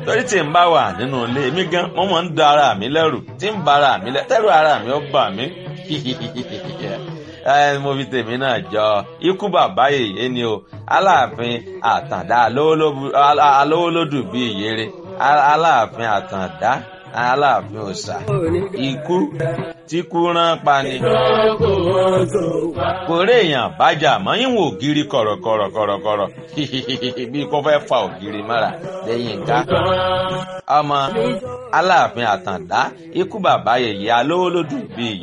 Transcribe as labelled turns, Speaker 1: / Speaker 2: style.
Speaker 1: torí tí n bá wà nínú ilé mi gan mo máa ń da ara mi lẹ́rù tí ń ba ara mi lẹ́rù tẹ́rù ara mi ó bà mí mo fi tèmi náà jọ ikú bàbá yèyé ni o aláàfin àtàndá alówólódù bíi ìyèrè aláàfin àtàndá aláàfin òòṣà ikú tí kú rán pa ni. kò rí èèyàn bájà mọ́ yín wò ògiri kọ̀rọ̀kọ̀rọ̀kọ̀rọ̀ bí kò fẹ́ fa ògiri mọ́ra lẹ́yìn ká. ọmọ aláàfin àtàndá ikú bàbá yèyé alówólódù bíi